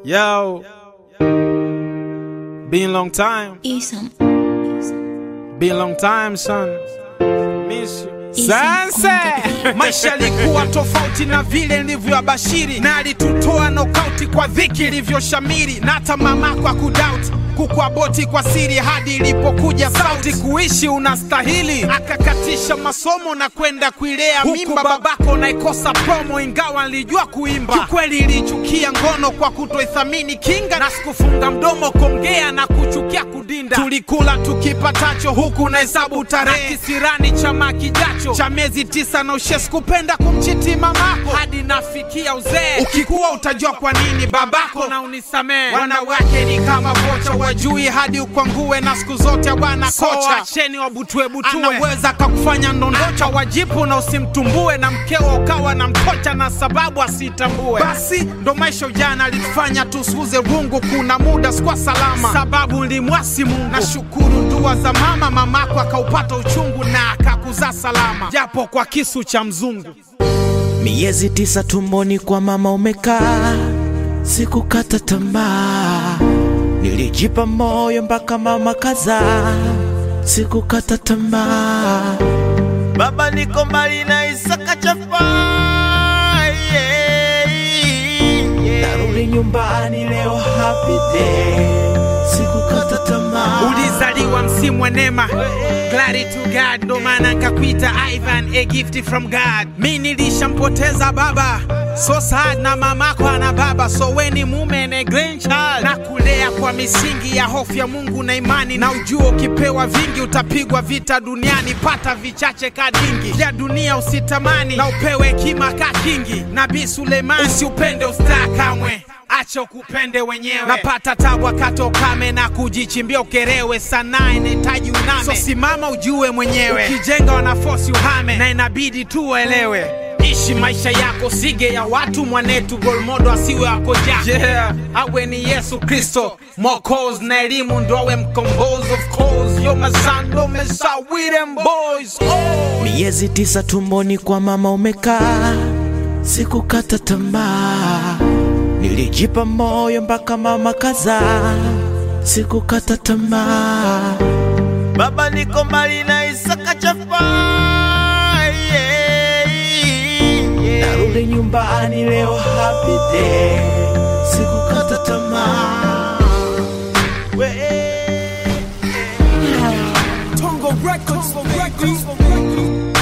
Yo, been long time, Isam. been long time son. Miss you. Sasa maisha yalikuwa tofauti na vile nilivyoabashiri, na alitutoa nokauti kwa dhiki ilivyoshamiri, na hata mamako akudauti kukuaboti kwa siri hadi ilipokuja sauti kuishi unastahili, akakatisha masomo na kwenda kuilea mimba babako naikosa promo, ingawa nilijua kuimba. Kiukweli ilichukia ngono kwa kutoithamini kinga, na sikufunga mdomo kongea na kuchukia kudinda. Tulikula tukipatacho huku na hesabu tarehe, kisirani chama kijacho cha miezi tisa na ushe, sikupenda kumchiti mamako hadi nafikia uzee. Ukikuwa utajua kwa nini babako na unisamee. Wanawake ni kama vocha, wajui hadi ukwangue, na siku zote bwana kocha, acheni wabutue butue, anaweza kakufanya ndondocha wajipu na usimtumbue, na mkeo ukawa na mkocha na sababu asitambue. Basi ndo maisha ujana alitufanya tusuze rungu, kuna muda sikuwa salama sababu nilimwasi Mungu. Nashukuru dua za mama, mamako akaupata uchungu na akakuzaa salama, japo kwa kisu cha mzungu. Miezi tisa tumboni kwa mama umekaa, sikukata tamaa, nilijipa moyo mpaka mama kazaa, sikukata tamaa. Baba niko mbali na Isaka chafa, yeah, yeah. narudi nyumbani leo happy day, sikukata tamaa. Ulizaliwa msimu wa neema, glory to God, ndo maana nkakuita Ivan, a gift from God. Mi nilishampoteza baba, so sad, na mamako ana baba, so weni mume na grandchild, na kulea kwa misingi ya hofu ya Mungu na imani, na ujua ukipewa vingi utapigwa vita duniani, pata vichache kadingi vya dunia usitamani, na upewe hekima ka kingi. Nabii Suleiman, usiupende ustaa kamwe acha ukupende wenyewe. Napata tabu wakati wa ukame na kujichimbia ukerewe, sanaa inahitaji uname, so simama ujue mwenyewe. Ukijenga wanafosi uhame, na inabidi tu uelewe. Ishi maisha yako, sige ya watu mwanetu, golmodo asiwe wako jako yeah. Awe ni Yesu Kristo Mwokozi na elimu ndo awe mkombozi. Of course yo mazando mesa with them boys oh. Miezi tisa tumboni kwa mama umekaa, sikukata tamaa, nilijipa moyo mpaka mama kazaa, sikukata tamaa. Baba niko mbali na Isaka chafa, yeah, yeah. narudi nyumbani leo happy day, sikukata tamaa. We- Tongo Records, Tongo Records.